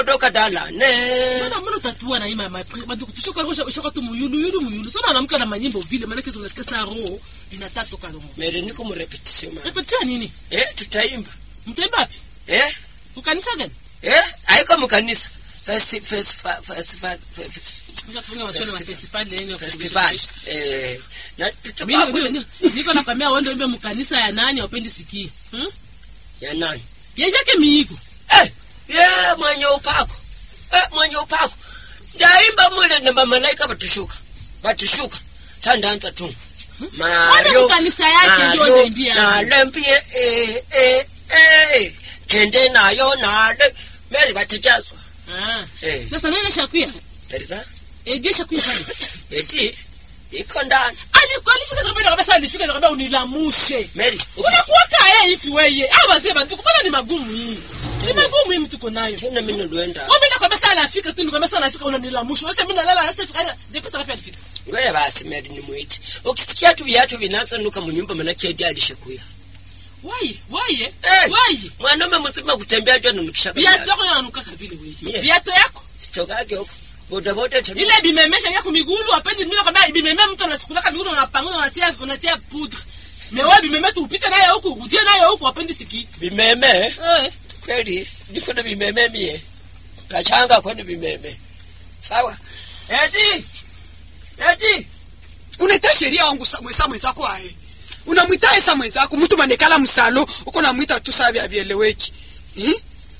toka dala ne Mbona mbona utatua na ima mapre maduku tushoka rosha shoka tu muyulu yulu muyulu. Sana anamka na manyimbo vile maana kitu unasikia saa roho inataka toka roho. mere niko mu repetition ma Repetia nini? eh tutaimba Mtemba wapi? eh Ukanisa gani? eh haiko mkanisa festi festival festival Unataka kufanya maswali ya festival leo. festival eh na Mimi tutakuwa niko- niko- niko nakwambia wewe ndio mkanisa ya nani upendi sikii. Hmm? ya nani Yeshake miigo. eh ye mwenye upako eh mwenye upako ndaimba mule na malaika batushuka batushuka sasa ndaanza tu Mario kanisa yake ndio Mario, anaimbia. nalembie eh eh eh tende nayo nale meri batijazwa Ah. eh Sasa nani shakuya? perisa Eh, je shakuya pale. eti iko ndani Alikuwa alifika kabisa kabisa alifika na kabisa unilamushe. meri Unakuwa kaa hivi wewe. Hao wazee bantu mbona ni magumu hii? Si magumu hii mtu uko nayo. tena mimi ndoenda Wewe mimi nakwambia sana afika tu nikwambia sana afika unanilamusha. Wewe mimi nalala na sasa ndipo ngapi alifika? ngoja basi meri ni mwiti ukisikia tu viatu vinaanza nuka munyumba manake eti alishakuya Wai, wai. Eh. Wai. mwanaume mzima kutembea tu ananukisha Viatu yako yananuka vile wewe. Yeah. Viatu yako sitokage huko boda boda tembea ile bimemesha yako migulu apendi mimi nakwambia bimeme mtu anachukulaka migulu unapanguza unatia unatia poudre. Mais wewe bimeme tu upite nayo huku, ujie nayo huku apendi siki. vimeme Eh. kweli niko na vimeme mie kachanga kwani vimeme sawa eti eti unaita sheria wangu sa- mwesa mwenzako aye unamwita esa mwenzako mtu manekala msalo uko namwita tu saa vyavyeleweki hmm?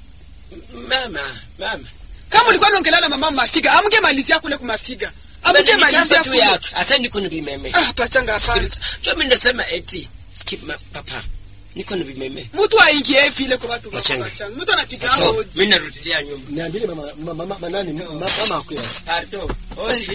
mama mama kama ulikuwa naongelea na mama mafiga amge malizia kule kumafiga amge malizia Nichamba tu kule yake asa niko na vimeme ah pachanga hapana Sikiliza. cho mimi nasema eti skip ma, papa niko na vimeme mtu aingie vile kwa watu wako Wachanga. wachanga mtu anapiga so hodi mimi narudilia nyumba niambie mama mama mama nani mama mama akuyas pardon odi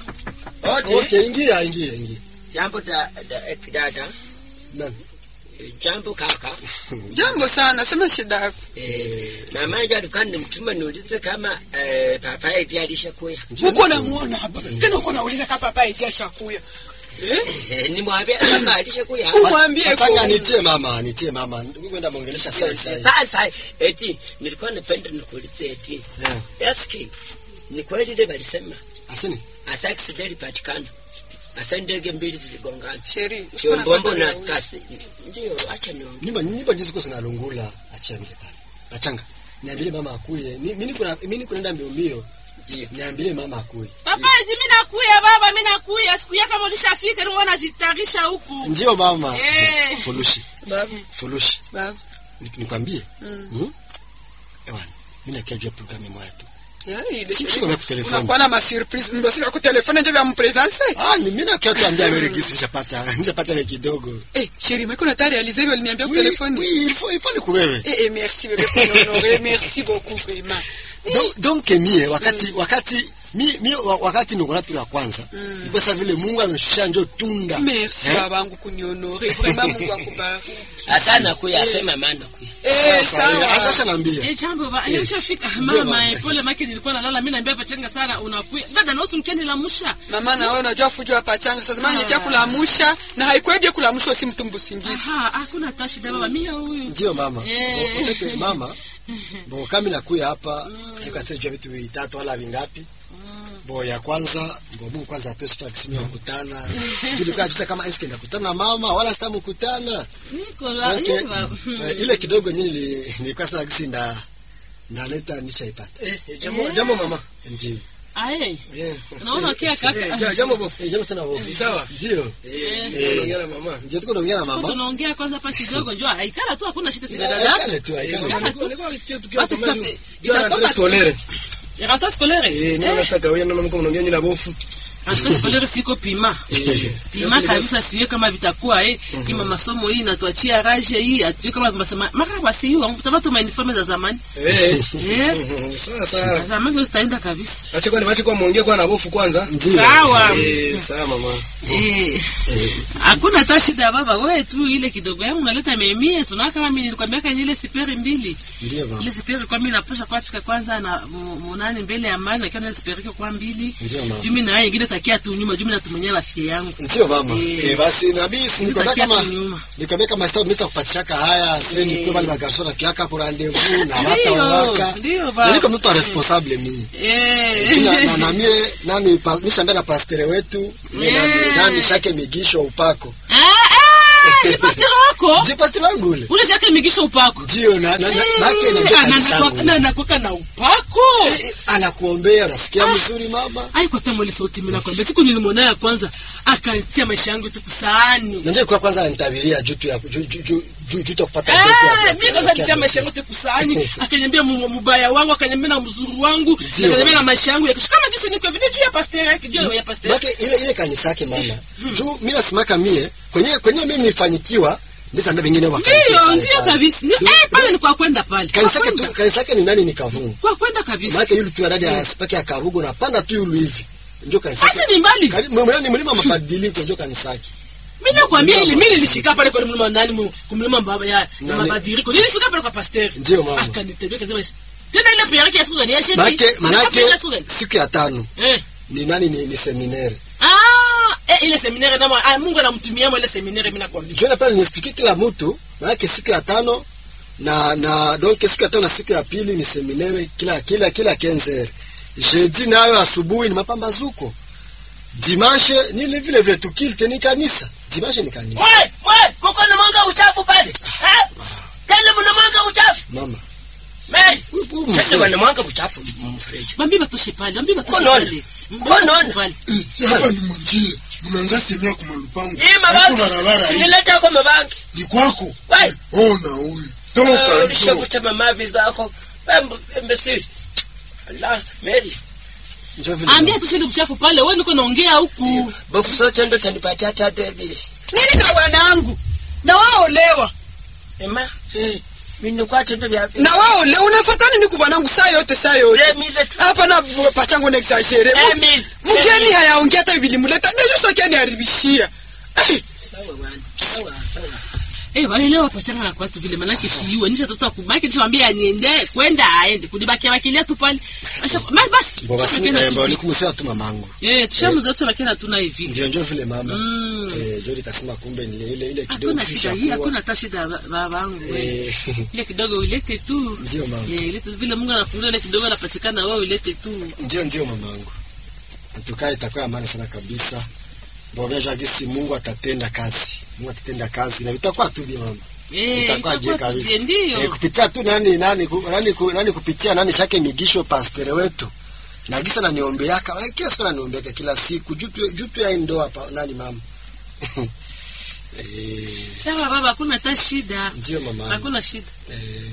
odi okay ingia ingia ingia jambo da, da, eh, dada nani Eh, jambo kaka jambo sana sema shida yako eh, mama yangu alikuwa nimtuma niulize kama eh, papa eti alishakuya uko namuona hapa tena uko nauliza kama papa eti ashakuya eh Eh, nimwambia kama alishakuya umwambie Pachanga kweli. nitie mama nitie mama kwenda muongelesha sasa sasa sasa eti nilikuwa napenda nikuulize eti yeah eski ni kweli ile walisema asini asa accident ilipatikana asa ndege mbili ziligongana sheri kiombombo na kasi ndio acha niongee nyumba nyumba jinsi kwa sinalungula achia vile pale pachanga niambie mama akuye Ni- mimi niko na- mimi niko naenda mbio mbio ndio niambie mama akuye Papa, eti mimi nakuya baba, mimi nakuya. Siku yako kama ulishafika, ndio unajitarisha huku. ndio mama Eh. fulushi baba fulushi baba Ni- nikwambie Mm. hmm? ewana mimi nakiajua programu moja tu yani ile Siku- siku kwa telefoni. unakuwa na ma surprise mbasi kwa telefone ndio vya mpresence ah ni mimi nakia ambia Amerika nishapata nishapata ile kidogo eh sheri meko na tayari alize ile uliniambia kwa Oui, telefone oui il faut il faut nikuwewe eh eh merci bébé pour honorer merci beaucoup vraiment donc donc mie wakati wakati mi, mi wa- wakati niko tu ya kwanza mm. kwa sababu vile Mungu ameshusha njo tunda merci Eh? babangu kunionore vraiment Mungu akubariki asa nakuya asema maana nakuya eh Sasa, eh, sawa acha naambia Eh, jambo ba, Eh, nilishafika ndio mama, baba. eh, pole maki nilikuwa nalala, mimi naambia pachanga sana unakuya. Dada na usimkeni la musha. mama na wewe unajua fujo hapa changa sasa maana nikia kulamusha na haikuebye kulamusha usi mtu mbusingizi Aha, hakuna tashi da baba, mimi huyu. ndio mama Eh. Bo- okete, mama bo kami nakuya hapa ikasijua vitu vitatu wala vingapi bo ya kwanza bo Mungu kwanza ape sifa kisimi kukutana tulikuwa tusa kama eske ndakutana na mama wala sita mkutana Niko la, okay. niko la. Eh, ile kidogo nyinyi nili- nilikuwa sasa kisi nda naleta nishaipata Eh, eh, jambo jambo mama. ndio Aye. Eh. Unaona kia Eh, ja- kaka. jambo bofu. eh jambo sana bofu Ni sawa? ndio Eh, Eh. naongea na mama. ndio tuko naongea na mama Tunaongea kwanza hapa kidogo, njoo. Aikala tu hakuna shida sida Eh, dada. aikale tu aikale Mama, tu. nilikuwa- nilikuwa kitu tukiwa Basi kama sasa, hivi. Jua itatoka rentrée tu. scolaire. Ya rentrée scolaire. Eh, mimi nataka wewe na mama mnaongea nyinyi na bofu. Rentrée scolaire siko pima. Eh. Pima kabisa siwe kama vitakuwa eh. Ima masomo hii inatuachia raje hii, atuwe kama masema. Mara basi hiyo, mtapata ma uniforme za zamani. Eh. Eh. Sawa sawa. Zamani ndio zitaenda kabisa. Acha kwani wache kwa muongee kwa na bofu kwanza. ndio Sawa. Eh, sawa mama. Eh. Hakuna hata shida baba, wewe tu ile kidogo yangu naleta memie, sio kama mimi nilikwambia kani ile siperi mbili. ndio mama Ile siperi kwa mimi napasha kwa fika kwanza na mu- munani mbele ya mali na kana siperi kwa mbili. Ndio, mama. Jumi na yeye ingine takia tu nyuma juu mimi natumania rafiki yangu ndio mama Eh. eh, basi na mimi si nikwambia Takia kama tu nyuma nikwambia kama sasa umesa kupatishaka haya sasa ni Eh. kwa bali bagarso na kiaka kwa rendezvous na Ndio, hata waka ndio, baba. niko mtu responsable mimi eh na, na, na mie nani pa, nishambia na pastere wetu mie Eh. nani, nani shake migisho upako ah ah ni pastor wako je pastere wangu ule ule shaka migisha upako ndio na na, na Eh, make na ah, na- kanisa na- na- nakwaka na upako Eh, eh, anakuombea unasikia mzuri mama ai kwa tamu ile sauti mimi nakwambia siku nilimwona ya kwanza akanitia maisha yangu tu kusaani na ndio kwa kwanza anitabiria juu tu ya juu juu juu juu juu tu kupata ndoto ya- Eh, mimi kwanza nitia maisha yangu tu kusaani akaniambia mu- mubaya wangu akaniambia na mzuri wangu Ndio. akaniambia na maisha yangu ya kesho kama jinsi niko vile juu ya pastor yake juu ya pastor Make ile ile kanisa yake mama. Juu mimi nasimaka mie kwenye kwenye mimi nilifanyikiwa ndio tambia wengine wafanikiwe. ndio pale ndio pale. kabisa ndio Ndio- eh pale ni kwa kwenda pale kwa Kanisa yake tu kwenda kanisa yake ni nani ni Kavumu. kwa kwenda kabisa Maana yule tu ya dada ya spaki ya Karugo na panda tu yule hivi. Ndio kanisa yake. basi ni mbali Kali- mwe- ni mlima mabadiliko ndio kanisa yake. mimi nakwambia ile mimi nilifika pale kwa mlima nani mu- kumlima baba ya ya Nani? mabadiliko nilifika pale kwa pastor Ndio mama. akanitembea kasema tena ile pia yake ya siku gani ya sheti Maana manake ya siku gani siku ya tano eh ni nani ni, ni seminaire. ah eh ile seminari na ah, Mungu anamtumia ile seminari mimi nakwambia Jana pale niexplique kila mtu maana siku ya tano na na donc siku ya tano na siku ya pili ni seminaire kila kila kila kenzer. Jeudi nayo asubuhi ni mapambazuko. Dimanche ni vile vile vile tukilte ni kanisa. Dimanche ni kanisa. mwe mwe muko na mwanga uchafu pale Eh? tena mna mwanga uchafu Mama. me huyu- huyu tena mzee. mna mwanga uchafu mfreji bambi batoshe pale bambi batoshe Konono. pale Konono. pale si hapa ni mjie mnaanza semea kwa malupango hii Hapo mabangi barabara hii sinileta kwa mabangi ni kwako Wai. ona huyu toka njoo ulishavuta mamavi zako Embe- embesiri Allah meli Njoo vile. ambia toshe ile uchafu pale wewe niko naongea huku bofu sote ndo tanipatia tatu mbili nini na wanangu na waolewa ema mimi nikwacho ndo vya na waolewa unafuata nini kuvanangu saa yote saa yote le mile tu hapa na pachangu na exagere Emil, mgeni Emil. hayaongea hata bibili muleta dejo sokia ni haribishia sawa bwana sawa sawa eh wale leo pachanga na kwatu vile manake siua nisha toto kumaki nishamwambia niende kwenda aende kunibakia bakilia tu pale Asha- ma- basi Bo basi tushamwekea eh, tu bo vile. nikumsema tu mamangu. eh tushamuza tu lakini hatuna hivi Ndio njoo vile mama. Mm. Eh, njoo nikasema kumbe ni ile ile kidogo hakuna shida hii kisha hakuna hata shida ba- babangu wewe. Eh, ile kidogo ulete tu ndio mama. Eh, ilete vile Mungu anafungulia ile kidogo anapatikana wewe ulete tu Ndio ndio mamangu. Tukae itakuwa amani sana kabisa. Bogesha gisi Mungu atatenda kazi. Mungu atatenda kazi na vitakuwa tu bi mama. eh Itakuwa je itakuwa kabisa. tuje, ndio Eh, kupitia tu nani nani ku- nani ku- nani kupitia nani shake migisho pastere wetu. Na gisa na niombeaka, eh, kila siku ananiombeaka kila siku juu tu- juu tu ya ndoa hapa nani mama. eh, sawa baba hakuna hata shida ndio mama. hakuna shida Eh,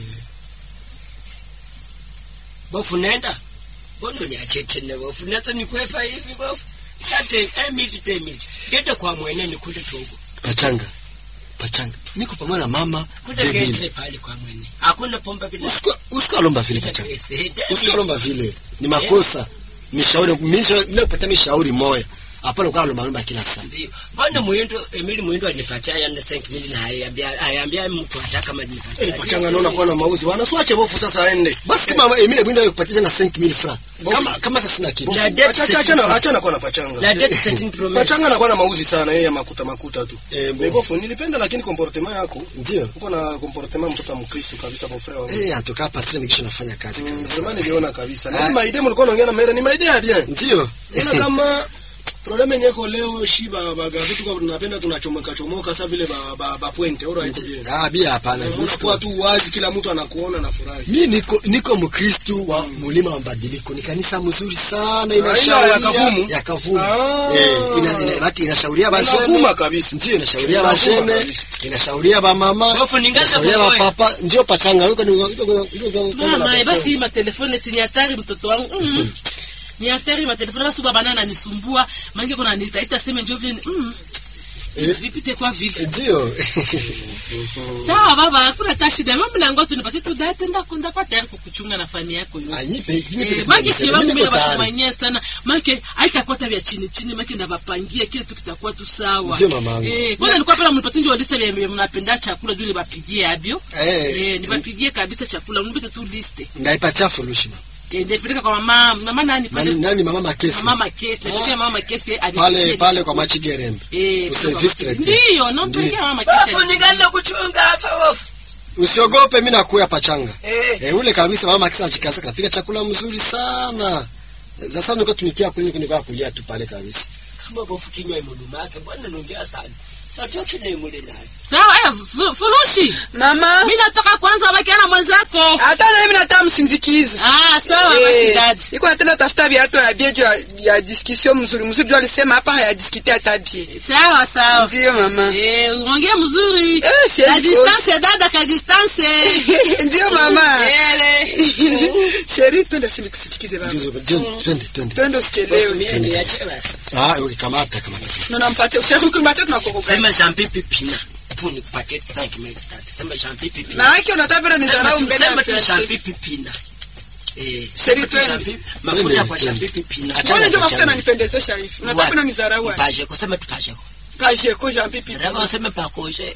bofu nenda mbona uniache tena bofu nasa nikwepa hivi bofu tate emili temili gete kwa mwene nikule tugu pachanga. Pachanga. Niko pamoja na mama kule Devil. gete pale kwa mwene hakuna pomba bila Usiku usiku alomba vile pachanga. pesa Usiku alomba vile. Ni makosa. Ni shauri mimi mimi kupata mimi shauri moya. Hapana kwa alomba alomba kila saa. ndio mbona muindo emili muindo alinipatia yana senki mili na hayambia hayambia mtu hata kama alinipatia Eh, pachanga naona kuwa na mauzi bwana siwache bofu sasa aende Basi kama Emile Mwindo yukupatia na 5000 francs. Kama kama sasa sina kitu. Na debt Acha- acha- setting- achana achana kwa na pachanga la date setting promise pachanga anakuwa na mauzi sana yeye ya makuta makuta tu Eh, bo- Eh, bofu nilipenda lakini comportement yako Ndio. uko na comportement mtoto wa mkristo kabisa kwa frère wangu Eh, antoka hapa sasa nikisha nafanya kazi Mm, kabisa. Ndio niliona kabisa. Na Ah. hii maidea mlikuwa naongea na Mera ni maidea ya bien. Ndio. Ila kama probleme yenyewe iko leo shiba baga vitu kama tunapenda tunachomoka chomoka sasa vile ba, ba, ba pointe ora iko bien. Ah, bia hapana. Unakuwa tu wazi kila mtu anakuona na furahi. Mimi niko niko Mkristo wa mulima wa mabadiliko. Ni kanisa mzuri sana ile ya inashauria Kavumu? ya Kavumu. Ah. Eh, ina ina baki inashauria bashene. Inavuma kabisa. Ndio inashauria Inavuma bashene, kabisa. inashauria ba mama. Bofu ningaza Inashauria ba boboe. papa. Ndio pachanga yuko ni mama eh, basi hii matelefone si ni hatari mtoto wangu mm. ni hatari matelefone basi baba nana anisumbua mangi kuna nitaita sema njoo vile mm. Eh. vipite kwa vile Ndio. sawa baba hakuna hata shida mimi nango tu nipatie tu date ndako ndako tayari kukuchunga na fani yako yote Anyipe, nipe Eh, kitu maki kimoja. sio wangu Mimi mimi niko tayari. nabatumanyia sana maki haitakuwa tabia chini chini maki ndabapangia kile tu kitakuwa tu sawa Ndio, mamangu. eh kwanza nilikuwa pala mnipatie ndio liste ya mnapenda chakula juu nibapigie abio Eh. eh nibapigie kabisa chakula mnipete tu liste Ndaipatia furushi mama. ndipeleka kwa mama mama nani pale nani, nani mama makesi mama Makesi napeleka mama Makesi pale pale kwa machigerembe eh Service traité. ndio nampeleka mama Makesi wafunigana kuchunga hapa wafu usiogope mimi nakuya pachanga eh Eh, ule kabisa mama akisa achikaza kapika chakula mzuri sana. Sasa niko tumikia kuni kuni kwa kulia tu pale kabisa. kama bofu kinywa imuluma yake bwana nongea sana satoki na imule naye sawa eh fu- furushi mama mimi nataka kwanza bakiana mwenzako hata na mimi nataka msindikize ah sawa basi Eh, dadi iko natenda tafuta viatu ya bie juu ya- ya discussion mzuri mzuri juu alisema hapa hayadiskite hata die sawa sawa ndio mama eh uongea mzuri Eh, siwezi ka distance dada ka distance ndio mama ele sheri twende sinikusindikize baba Ndio ndio twende twende. twende usichelewe mimi niache basi Ah, okay, kamata kamata. nampatia usiku kumbatia tunakokoga sema champipi pina tu nikupatie 5 minutes tatu sema champipi pina na haki unataka ni Sema dharau tu- mbele ya sema tu fiancé. champipi pina eh Sheri sema tu twende. champipi- mafuta Twende, kwa twende. champipi pina Acha- mbona ndio mafuta Chana. nanipendezesha hivi unataka na nizarau paje kusema tupaje kaje ko jean pipi raba useme pakoshe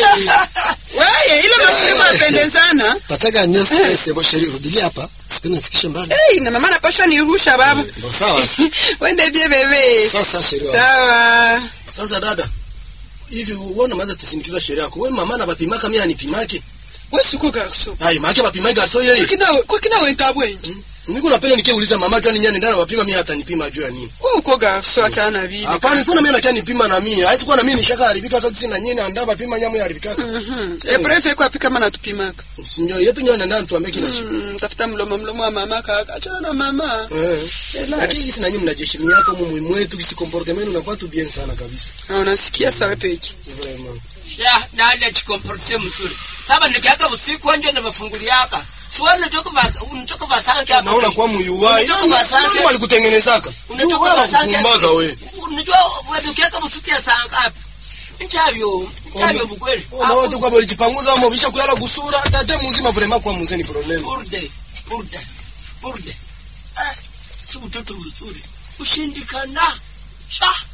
wewe ile mafuta yanapendezana Pataga news test bo sheri rudilia hapa. Sipende nifikishe mbali. eh na mama napasha nirusha baba Ndio sawa. wende bie bebe Sasa sheri. wa- sawa sasa dada hivi uone maza tisindikiza sheria yako we mama na bapimaka mimi hanipimake wewe siko garso ai make bapimake garso yeye kwa kina kwa kina wenta bwenji niko napenda nikiuliza mama jua ninyani ndana bapima mimi hata nipima juu ya nini wewe uko garso achana na vile hapana ifuna mimi nakia nipima na mimi haizi kuwa na mimi nishaka haribika sasa sina nyinyi anda bapima nyamu ya haribika mhm e prefe kwa pika mana tupimaka sinyo yepi nyo nenda tuambie kila siku Mm, tafuta mlomo mlomo wa mama kaka achana na mama eh Ela. lakini sina nyinyi mnajeshimi yako mumu mwetu kisi comportement unakuwa tu bien sana kabisa Na unasikia sawa peki vraiment ya nada chikomporte mzuri saba nikiaka usiku wanje na mafunguli yaka suwana toka va unatoka va sanke hapa naona kwa muyuwai Unatoka vasanke ndio alikutengenezaka unatoka Wewe va sanke unakukumbaga we unajua wewe ukiaka usiku ya saa ngapi nchavyo nchavyo bukweli na watu kwa balijipanguza wamo bisha kuyala kusura tate muzima vraiment kwa muzeni problem burde burde burde eh si mtoto mzuri ushindikana sha